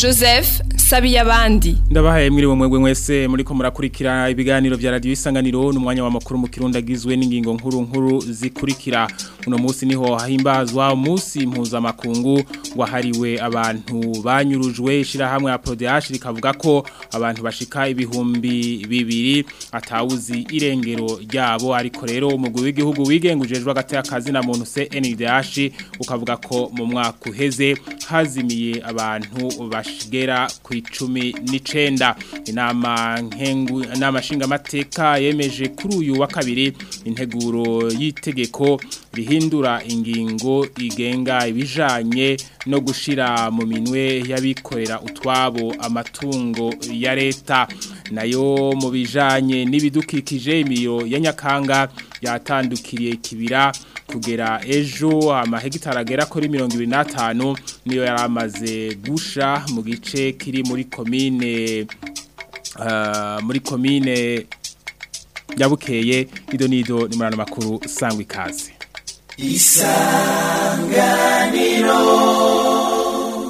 Joseph Sabiyabandi ndabahaye mwiriwe mwebwe mwese muriko murakurikira ibiganiro vya radio isanganiro n'umwanya wa makuru mu kirundi agizwe n'ingingo nkuru nkuru zikurikira uno munsi niho hahimbazwa umunsi mpuzamakungu wahariwe abantu banyurujwe ishirahamwe ya PRODH rikavuga ko abantu bashika ibihumbi bibiri atawuzi irengero ryabo ariko rero umugwi w'igihugu wigengujejwe agati akazi na muntu CNDH ukavuga ko mu mwaka uheze hazimiye abantu bashigera ku icumi n'icenda inama nkengu inama nshingamateka yemeje kuri uyu wa kabiri integuro y'itegeko rihindura ingingo igenga ibijanye no gushira mu minwe y'abikorera utwabo amatungo ya leta nayo mu bijanye n'ibidukikije imiro ya nyakanga yatandukiriye kibira kugera ejo amahegitari agera kuri mirongo ibiri n'atanu niyo yari amaze gusha mu gice kiri muri komine muri komine yabukeye ido n'ido ni muri makuru sangwa ikaze isanganiro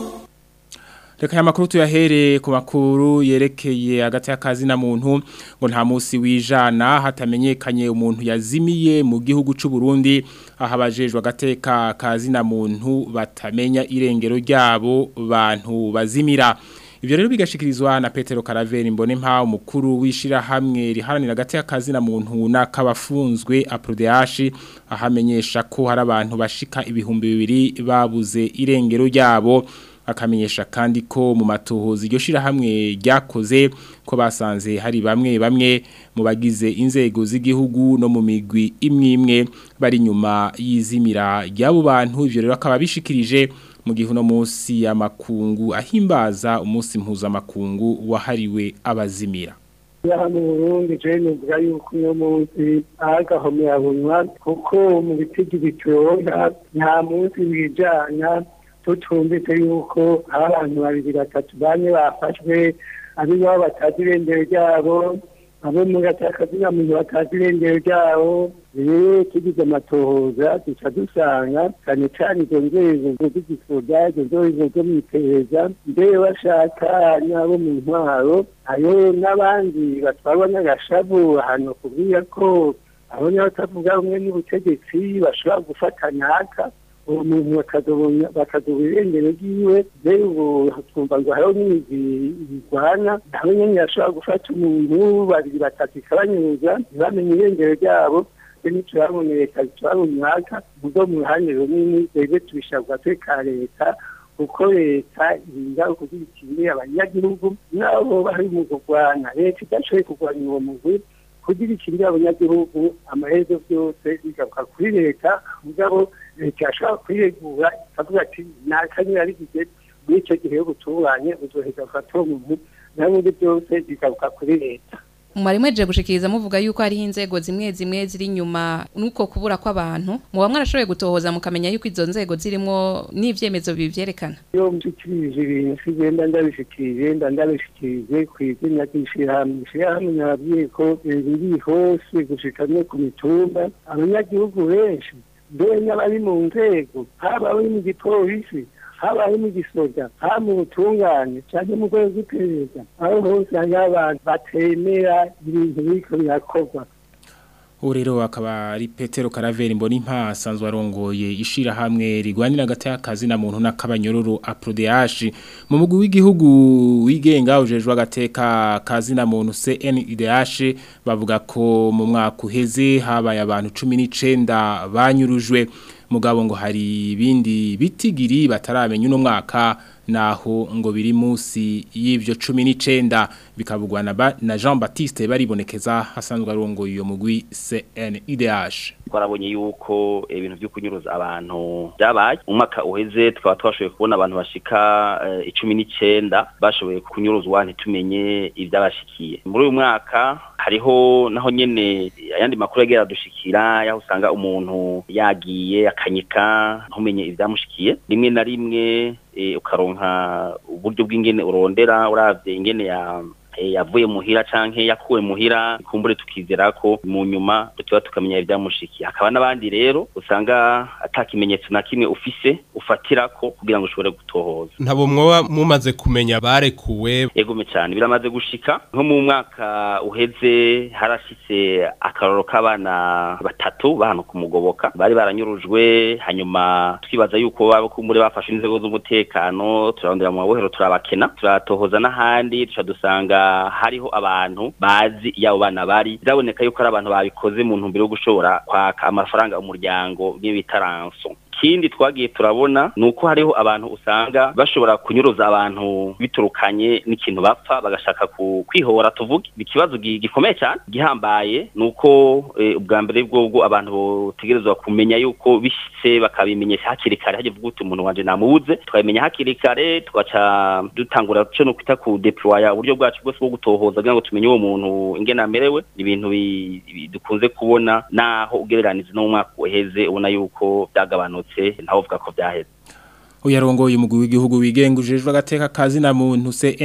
reka aya makuru tuyahere ku makuru yerekeye hagati y'akazi na muntu ngo nta munsi wijana hatamenyekanye umuntu yazimiye mu gihugu cy'u Burundi aho abajejwe agateka kazi na muntu batamenya irengero ryabo bantu bazimira Ibyo rero bigashikirizwa na Petero Caraveri mbone mpa umukuru wishira hamwe riharanira agati y'akazi na muntu nakabafunzwe APRODH ahamenyesha ko hari abantu bashika ibihumbi bibiri babuze irengero ryabo akamenyesha kandi ko mu matohozi iryo shirahamwe ryakoze ko basanze hari bamwe bamwe mu bagize inzego z'igihugu no mu migwi imwe imwe bari nyuma y'izimira ry'abo bantu ivyo rero akaba bishikirije mu gihe uno munsi y'amakungu ahimbaza umunsi mpuzamakungu wahariwe abazimira yaha mu burundi je nuvuga yuko uno munsi agahomera bunywa kuko mu bitigi bitoya nta munsi wijana tutumvise yuko hari abantu babiri batatu bane bafashwe abiwabo batazi irengero ryabo abo muri atakazina muntu batazi irengero ryabo rero tugize amatohoza duca dusanga cyane cyane izo nzego z'igisoda izo nzego zo mu iperereza mbere bashaka n'abo mu ntwaro hariho n'abandi batwarwa n'agashavu ahantu kubwira ko abo niba batavuga rumwe n'ubutegetsi bashobora gufata ntaka uwo muntu bakazobura irengero ryiwe mbere ubu twumva ngo hariho n'imizi birwana nawe nyine yashobora gufata umuntu babiri batatu ikabanyuza ntibamenye irengero ryabo twe ntituraboneka turaboneka muzo mu ruhande runini twebwe tubishabwa twe ka leta kuko leta irinda kugira ikindi abanyagihugu nabo bari mu kurwana leta idashoboye kurwanya uwo mugwi kugira ikindi abanyagihugu amaherezo byose bigaruka kuri leta mugabo leta yashobora kwiregura ikavuga ati nakanyira arigize muri icyo gihe yo gutunganye uzoheza gufata uwo muntu n'ibindi byose bigaruka kuri leta mwari mwejeje gushikiriza muvuga yuko hariho inzego zimwe zimwe ziri inyuma nuko kubura kw'abantu muba mwarashoboye gutohoza mukamenya yuko izo nzego zirimo n'ivyemezo bivyerekana iyo mshikirije ibintu sigenda ndabishikirije nda ndabishikirije ku izina ry'ishirahamwe ishirahamwe nababwiye ko riri hose gushika no ku mitumba abanyagihugu benshi mbere n'abari mu nzego haba abari mu gipolisi haba ari mu gisoda haba mu butungane cyangwa mu rwego rw'iperereza aho hose hariho abantu batemera ibintu biriko birakorwa ubu rero akaba ari petero karaveri mbona impa asanzwe arongoye ishirahamwe rigwanira hagati y'akazi na muntu n'akabanyororo aprodehashi mu mugwi w'igihugu wigenga ujejwe agateka kazi na muntu CNIDH bavuga ko mu mwaka uheze habaye abantu 19 banyurujwe mugabo ngo hari ibindi bitigiri bataramenya uno mwaka naho ngo biri munsi y'ivyo 19 bikavugwa na, na Jean Baptiste baribonekeza hasanzwe arongo iyo mugwi CNIDH twarabonye yuko ibintu byo kunyuruza abantu byabaye umwaka uheze twaba twashoboye kubona abantu bashika icumi n'icyenda bashoboye kunyuruzwa ntitumenye ibyabashikiye muri uyu mwaka hariho naho nyene ayandi makuru yagera adushikira yaho usanga umuntu yagiye akanyika ntumenye ibyamushikiye rimwe na rimwe ukaronka uburyo bw'ingene urondera uravye ingene ya yavuye muhira canke yakuwe muhira kumbure tukizera ko mu nyuma tuba tukamenya ibyamushikiye hakaba n'abandi rero usanga atakimenyetso na kimwe ufise ufatirako kugira ngo ushobore gutohoza ntabo mwoba mumaze kumenya barekuwe egume cyane biramaze gushika nko mu mwaka uheze harashitse akaroro k'abana batatu bahano kumugoboka bari baranyurujwe hanyuma twibaza yuko baba kumbure bafashe inzego z'umutekano turarondera mu mabohero turabakena turatohoza n'ahandi tuca dusanga hariho abantu bazi iyo abo bana bari biraboneka yuko ari abantu babikoze mu ntumbero yo gushobora kwaka amafaranga umuryango bita ranso ikindi twagiye turabona ni uko hariho abantu usanga bashobora kunyuruza abantu biturukanye n'ikintu bapfa bagashaka kwihora tuvuge ikibazo gikomeye cyane gihambaye ni uko ubwa mbere bwobwo abantu botegerezwa kumenya yuko bishyitse bakabimenyesha hakiri kare hajya vuga uti umuntu wanje namubuze tukabimenya hakiri kare tugaca dutangura cyo no kwita ku deploya uburyo bwacu bwose bwo gutohoza kugira ngo tumenye uwo muntu ingene amerewe ibintu dukunze kubona naho ugereraniza no mu mwaka uheze ubona yuko byagabanutse ntawe uvuga ko byaheze uyarongoye umugwi w'igihugu wigenga ujejwe agateka kazi na muntu se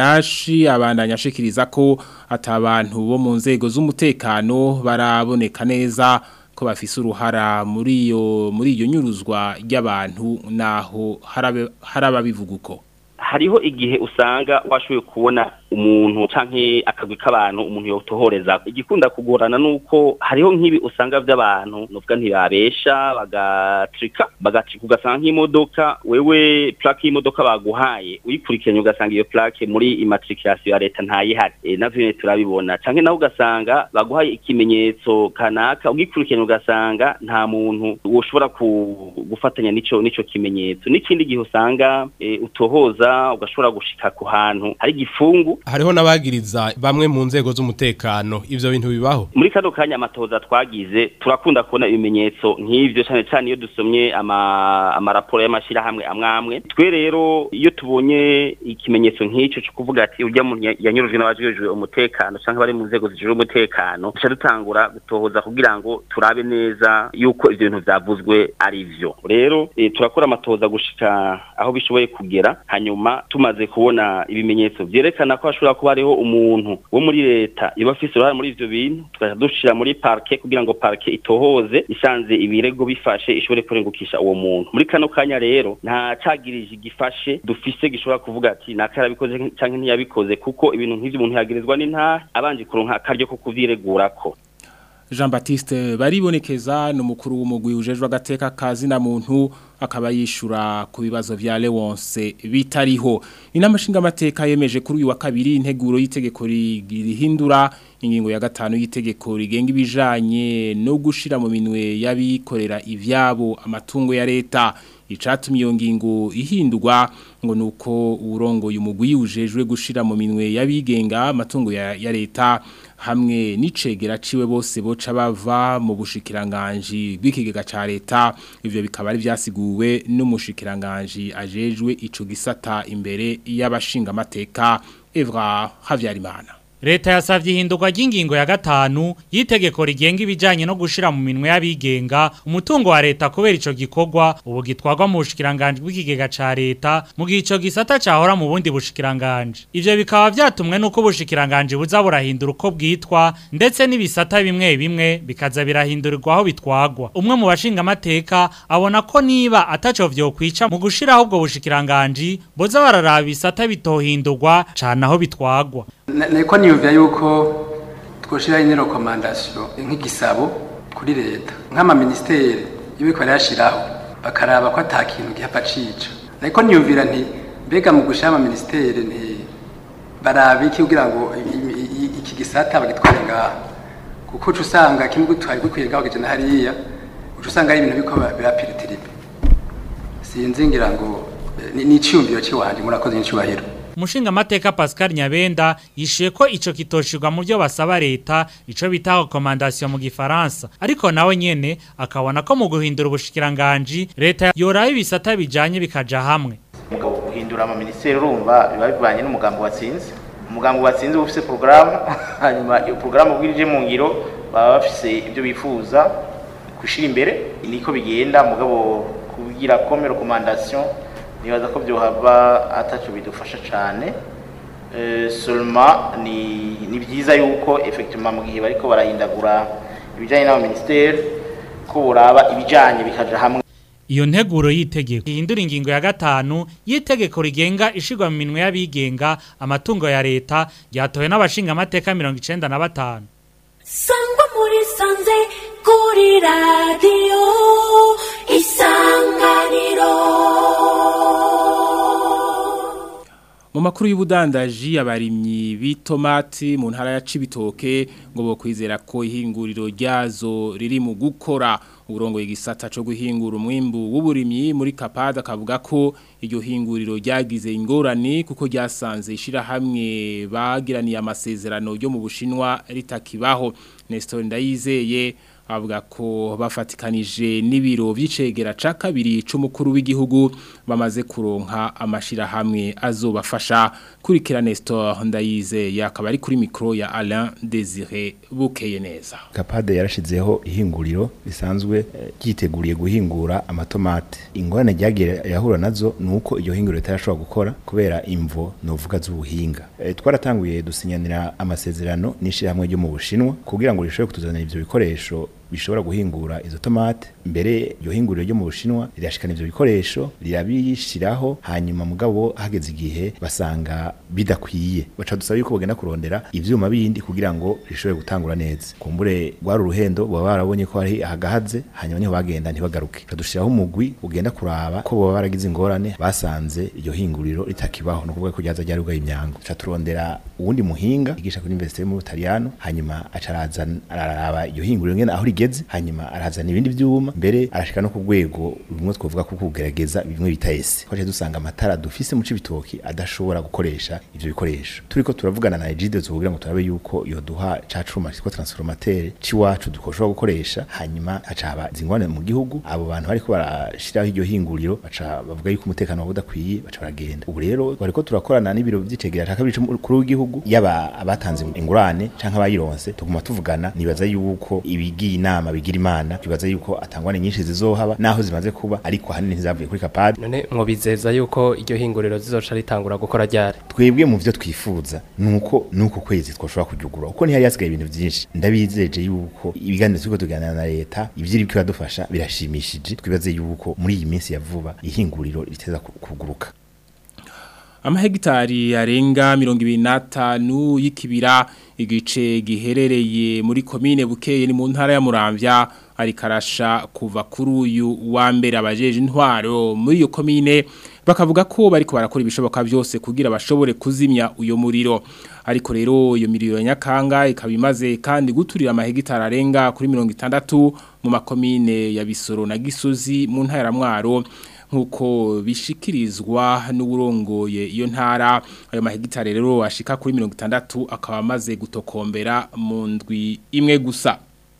NDH abandanya ashikiriza ko atabantu bo mu nzego z'umutekano baraboneka neza ko bafise uruhara muri iyo muri iyo nyuruzwa ry'abantu naho harababivuga uko hariho igihe usanga washoboye kubona umuntu canke akagwi k'abantu umuntu yotohoreza igikunda kugorana nuko hariho nk'ibi usanga vy'abantu nuvuga ntibabesha bagatrika bagatrika ugasanga nk'imodoka wewe plaque y'imodoka baguhaye uyikurikiranye ugasanga iyo plaque muri immatriculation ya leta ntayihari e, navyo nyene turabibona canke naho ugasanga baguhaye ikimenyetso kanaka ugikurikiranye ugasanga nta muntu woshobora gufatanya nico nico kimenyetso n'ikindi gihe usanga e, utohoza ugashobora gushika ku hantu hari igifungu hariho n'abagiriza bamwe mu nzego z'umutekano ivyo bintu bibaho muri kano kanya amatoza twagize turakunda kubona ibimenyetso nk'ivyo cyane cyane iyo dusomye ama amaraporo y'amashirahamwe amwe amwe twe rero iyo tubonye ikimenyetso nk'icyo cyo kuvuga ati urya muntu yanyurujwe n'abajejwe umutekano cyangwa bari mu nzego zijejwe umutekano duca dutangura gutohoza kugira ngo turabe neza yuko ivyo bintu vyavuzwe ari vyo rero e, turakora amatoza gushika aho bishoboye kugera hanyuma tumaze kubona ibimenyetso vyerekana ko hashobora kuba hariho umuntu wo muri leta yoba afise uruhare muri ivyo bintu tugaca dushira muri parke kugira ngo parke itohoze isanze ibirego bifashe ishobore kurengukisha uwo muntu muri kano kanya rero nta cagirije gifashe dufise gishobora kuvuga ati naka yarabikoze canke ntiyabikoze kuko ibintu nk'ivyo umuntu yagirizwa n'intahe abanje kuronka akaryo ko kuvyiregurako Jean Baptiste baribonekeza n'umukuru w'umugwi ujejwe agateka kazi na muntu akaba yishura ku bibazo vya Leonce bitariho inama nshinga amateka yemeje kuri uyu wa kabiri integuro y'itegeko rihindura ingingo ya gatanu y'itegeko rigenga ibijanye no gushira mu minwe y'abikorera ivyabo amatungo ya leta icatumye iyo ngingo ihindurwa ngo nuko urongoye umugwi ujejwe gushira mu minwe y'abigenga amatungo ya, ya leta hamwe n'icegera ciwe bose boca bava mu bushikiranganje bw'ikigega ca leta ivyo bikaba ari vyasiguwe n'umushikiranganje ajejwe ico gisata imbere y'abashinga amateka Evra Havyarimana Leta yasavye ihindurwa ry'ingingo ya gatanu yitegeko rigenga ibijanye no gushira mu minwe y'abigenga umutungo wa leta kubera ico gikorwa ubu gitwarwa mu bushikiranganje bw'ikigega ca leta mu gihe ico gisata cahora mu bundi bushikiranganje ivyo bikaba vyatumwe nuko ubushikiranganje buza burahindura uko bwitwa ndetse n'ibisata bimwe bimwe bikaza birahindurirwa aho bitwagwa umwe mu bashinga amateka abona ko niba ataco vyokwica mu gushiraho ubwo bushikiranganje boza bararaba ibisata bitohindurwa cane aho bitwagwa niko niyumvira yuko twoshiraho ino rekomandasiyo nk'igisabo kuri leta nk'amaministeri y'ibiko yashiraho bakaraba ko ata kintu gihapfa cica ariko niyumvira nti mbega mu gushira amaministeri nti barabe iki kugira ngo iki gisata bagitware ngaha kuko uca usanga kimwe twari gukwiye ngaho kije na hariya uca usanga ari ibintu biko birapiritiripe sinzi ngira ngo ni iciyumviro ciwanje murakoze n'icubahiro Umushinga mateka Pascal Nyabenda yishuye ko ico kitoshirwa mu byo basaba leta ico bita recommandation mu gifaransa ariko nawe nyene akabona ko mu guhindura ubushikiranganje leta yoraye ibisata bijanye bikaja hamwe mugabo guhindura ama ministeri urumva biba bivanye n'umugambo watsinze umugambo watsinze ufise programme hanyuma iyo programme ubwirije mu ngiro baba bafise ibyo bifuza gushira imbere niko bigenda mugabo kugira comme recommandation nibaza ko byohava ataco bidufasha cyane seulement ni ni byiza yuko effectivement mu gihe bariko barahindagura ibijanye n'aba ministeri ko buraba ibijanye bikaja hamwe Iyo nteguro y'itegeko ihindura ingingo ya gatanu y'itegeko rigenga ishigwa mu minwe y'abigenga amatungo ya leta ryatowe n'abashinga amateka 95 Sangwa muri sanze kuri radio isanganiro Mu makuru y'ubudandaji abarimyi b'itomati mu ntara ya Cibitoke ngo bo kwizera ko ihinguriro ryazo riri mu gukora uburongo igisata cyo guhingura umwimbu w'uburimyi muri Kapada kavuga ko iryo hinguriro ryagize ingorane kuko ryasanze ishira hamwe bagiraniye amasezerano yo mu Bushinwa ritakibaho Nestor Ndayizeye avuga ko bafatikanije n'ibiro by'icegera ca kabiri c'umukuru w'igihugu bamaze kuronka amashira hamwe azobafasha kurikira Nestor Ndayize yakaba ari kuri micro ya Alain Désiré Bukeye neza Kapade yarashizeho ihinguriro risanzwe ryiteguriye guhingura amatomate ingorane ryagiye yahura nazo nuko iryo hinguriro ritarashobora gukora kubera imvo novuga z'ubuhinga e, twaratanguye dusinyanira amasezerano n'ishirahamwe ryo mu Bushinwa kugira ngo rishobore kutuzanira ivyo bikoresho bishobora guhingura izo tomate mbere iryo hinguriro ryo mu Bushinwa rirashikana ivyo bikoresho rirabishiraho hanyuma mugabo hageze igihe basanga bidakwiye baca dusaba yuko bagenda kurondera ivyuma bindi kugira ngo rishobore gutangura neza kumbure rwari uruhendo baba barabonye ko hari ahagahaze hanyuma niho bagenda ntibagaruke badushiraho umugwi ugenda kuraba ko baba baragize ingorane basanze iryo hinguriro ritakibaho no kuvuga ko ryaza ryari rwaye imyango ca turondera uwundi muhinga igisha kuri Université mu Butaliyano hanyuma acaraza araraba iryo hinguriro ngene aho rigeze hanyuma arazana ibindi vyuma mbere arashika no ku rwego rumwe twovuga ko kugerageza bimwe bita ese twaje dusanga amatara dufise mu cibitoki adashobora gukoresha ivyo bikoresho turiko turavugana na Egide tuvugira ngo turabe yuko yo duha ca cuma cyitwa transformateur ciwacu dukoshobora gukoresha hanyuma acaba zingwane mu gihugu abo bantu bariko barashiraho iryo hinguriro baca bavuga yuko umutekano wabo udakwiye baca baragenda ubu rero bariko turakorana n'ibiro vy'icegera ca kabiri c'umukuru w'igihugu yaba abatanze ingurane canke abayironse tuguma tuvugana nibaza yuko ibigiye inama bigira imana bibaza yuko atangwane nyinshi zizohaba naho zimaze kuba ariko hanini ntizavuye kuri kapade none mwobizeza yuko iryo hinguriro zizoca ritangura gukora ryari twebwe mu vyo twifuza nuko nuko kwezi twoshobora kujugura uko ntihari hasigaye ibintu vyinshi ndabizeje yuko ibiganiro turiko tuganira na leta ivyiri biko biradufasha birashimishije twibaze yuko muri iyi minsi ya vuba ihinguriro riteza kuguruka amahegitari arenga mirongo ibiri n'atanu y'ikibira igice giherereye muri komine bukeye ni mu ntara ya muramvya ari karasha kuva kuri uyu wa mbere abajeje intwaro muri iyo komine bakavuga ko bariko barakora ibishoboka byose kugira bashobore kuzimya uyo muriro ariko rero iyo miriro ya nyakanga ikaba imaze kandi guturira amahegitari arenga kuri mirongo itandatu mu makomine ya bisoro na gisozi mu ntara ya mwaro nkuko bishikirizwa n'uburongoye iyo ntara ayo mahegitari rero ashika kuri 60 akaba amaze gutokombera mu ndwi imwe gusa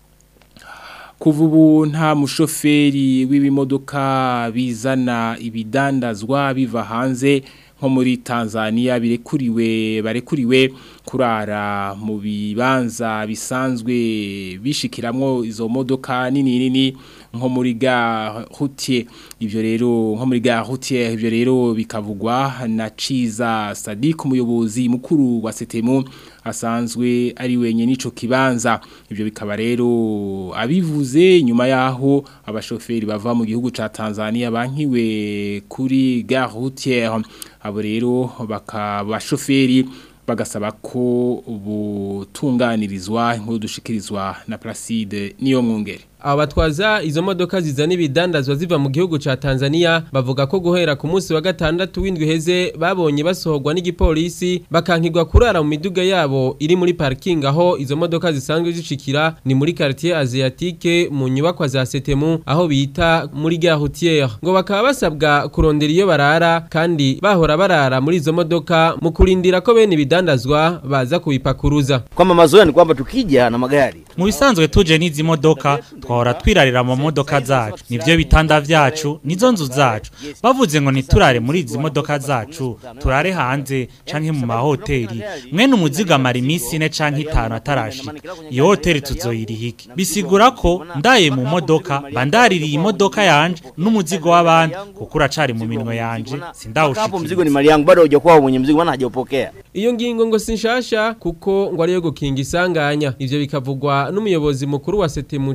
kuva ubu nta mushoferi w'ibimodoka bizana ibidandazwa biva hanze nko muri Tanzania birekuriwe barekuriwe kurara mu bibanza bisanzwe bishikiramwo izo modoka nini nini nko muri ga routier ivyo rero nko muri ga routier ivyo rero bikavugwa na Ciza Sadik umuyobozi mukuru wa Setemu asanzwe ari wenye nico kibanza ivyo bikaba rero abivuze nyuma yaho abashoferi bava mu gihugu ca Tanzania bankiwe kuri ga routier abo rero bakabashoferi bagasaba ko butunganirizwa inkuru dushikirizwa na Placide niyo mwungere abatwaza izo modoka zizana ibidandazwa ziva mu gihugu ca Tanzania bavuga ko guhera ku munsi wa gatandatu w'indwi heze babonye basohorwa n'igipolisi bakankirwa kurara mu miduga yabo iri muri parking aho izo modoka zisanzwe zishikira ni muri quartier asiatique mu nyubakwa za Setemu aho bita muri gare routière ngo bakaba basabwa kurondera iyo barara kandi bahora barara muri izo modoka mu kurindira ko bene ibidandazwa baza kubipakuruza kwamba mazoea ni kwamba tukija na magari mu bisanzwe tuje n'izi modoka twahora twirarira mu modoka zacu nivyo bitanda vyacu nizo nzu zacu bavuze ngo niturare muri izi modoka zacu turare hanze canke mu mahoteli mwene umuzigo amara iminsi ine canke itanu atarashika iyo hoteli tuzoyirihike bisigura ko ndaye mu modoka bandaririye imodoka yanje n'umuzigo w'abandi kuko uracari mu minwe yanje hapo mzigo ni mali yangu bado hujakuwa mwenye mzigo maana hajaupokea iyo ngingo ngo sinshasha kuko ngo ariyo gukinga isanganya ivyo bikavugwa n'umuyobozi mukuru wa Setemu Ciza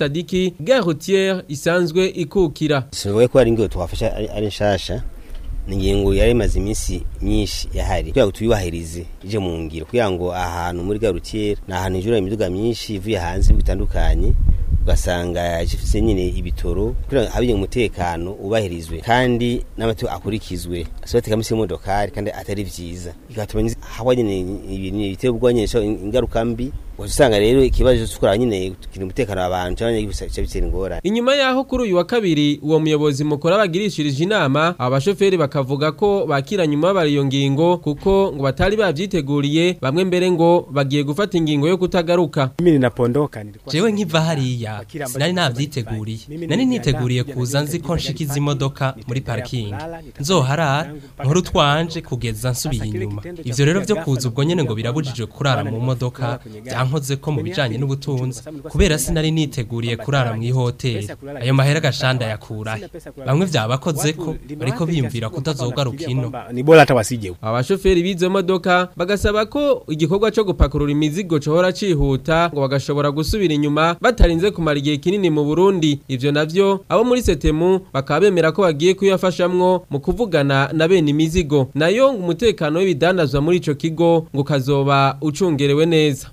Sadiki gare routière isanzwe ikukira singoye ko ari ingingo twafasha ari ari nshasha ni ingingo yari imaze iminsi myinshi yahari kugira ngo tuyubahirize ije mu ngiro kugira ngo ahantu muri garutiere ni ahantu hijura imiduga myinshi ivuye hanze bitandukanye ugasanga ifite nyine ibitoro kugira ngo habe umutekano ubahirizwe kandi n'amategeko akurikizwe asohote misi y'imodokari kandi atari vyiza bigatuma haba nyine ibintu biteye ubwoba nyine ingaruka mbi usanga rero ikibazo cyo kuraba nyine kugira umutekano w'abantu cyangwa gica bitera ingorane inyuma yaho kuri uyu wa kabiri uwo muyobozi mukuru abagirishirije inama abashoferi bakavuga ko bakira nyuma bariyo ngingo kuko ngo batari babyiteguriye bamwe mbere ngo bagiye gufata ingingo yo kutagaruka mimi ninapondoka nilikuwa jewe nkiva hariya sinari navyiteguriye nari niteguriye kuza nzi ko nshikiza imodoka muri parking nzoharara nkuru twanje kugeza nsubiye inyuma ivyo rero vyo kuza ubwo nyene ngo birabujije kurara mu modoka byankoze ko mu bijanye n'ubutunzi kubera sinari niteguriye kurara mu ihoteli ayo mahera gashanda yakurahe bamwe vyabakoze ko bariko biyumvira kutazogaruka ino ni bora hata wasije abashoferi b'izo modoka bagasaba ko igikorwa cyo gupakurura imizigo cohora cihuta ngo bagashobora gusubira inyuma batarinze kumara igihe kinini mu Burundi ivyo navyo abo muri Setemu bakaba bemera ko bagiye kuyafashamwo mu kuvugana na bene imizigo nayo ngo umutekano w'ibidandazwa muri ico kigo ngo kazoba ucungerewe neza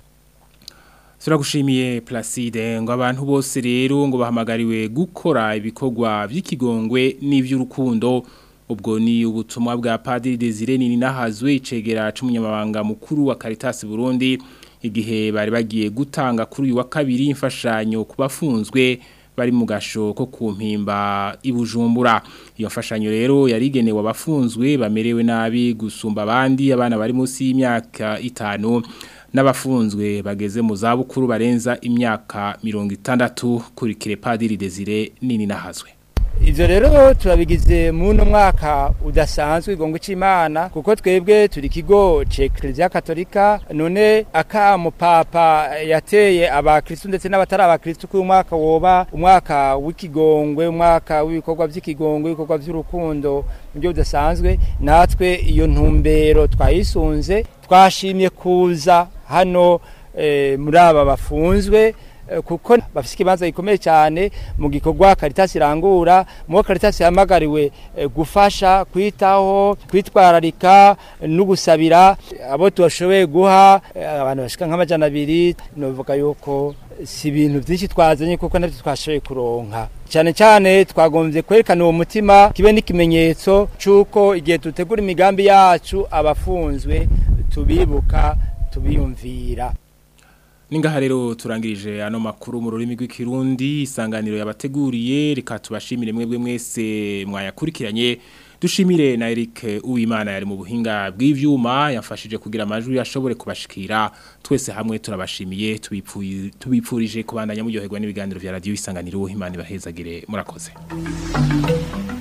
Turagushimiye Placide ngo abantu bose rero ngo bahamagariwe gukora ibikorwa by'ikigongwe n'ivy'urukundo ubwo ni ubutumwa bwa Padiri Desire nini nahazwe icegera c'umunyamabanga mukuru wa Caritas Burundi igihe bari bagiye gutanga kuri uyu wa kabiri imfashanyo kubafunzwe bari mu gasho ko kumpimba ibujumbura iyo mfashanyo rero yarigenewe abafunzwe bamerewe nabi gusumba abandi abana bari munsi y'imyaka itanu n'abafunzwe bageze mu zabukuru barenza imyaka mirongo itandatu kuri kire Padiri Desire nini nahazwe Ivyo rero turabigize muno mwaka udasanzwe igongo c'Imana kuko twebwe turi kigo c'Ecclesia Katolika none akamo papa yateye abakristo ndetse n'abatari abakristo ku mwaka woba umwaka w'ikigongwe umwaka w'ibikorwa by'ikigongwe ibikorwa by'urukundo mu buryo budasanzwe natwe iyo ntumbero twayisunze twashimye kuza hano eh, muri aba bafunzwe kuko bafite ikibanza gikomeye cyane mu gikorwa Caritas irangura mu Caritas yamagariwe gufasha kwitaho kwitwararika no gusabira abo tubashoboye guha abantu bashika nk'amajana abiri novuga yuko si ibintu byinshi twazanye kuko nabyo twashoboye kuronka cyane cyane twagombye kwerekana uwo mutima kibe n'ikimenyetso cy'uko igihe dutegura imigambi yacu abafunzwe tubibuka tubiyumvira Ningaha rero turangirije ano makuru mu rurimi rw'ikirundi isanganiro yabateguriye reka tubashimire mwebwe mwese mwayakurikiranye dushimire na Eric Uwimana yari mu buhinga bw'ivyuma yafashije kugira amajwi yashobore kubashikira twese hamwe turabashimiye tubipfurije kubandanya muryoherwa n'ibiganiro vya radio isanganiro Imana ibahezagire murakoze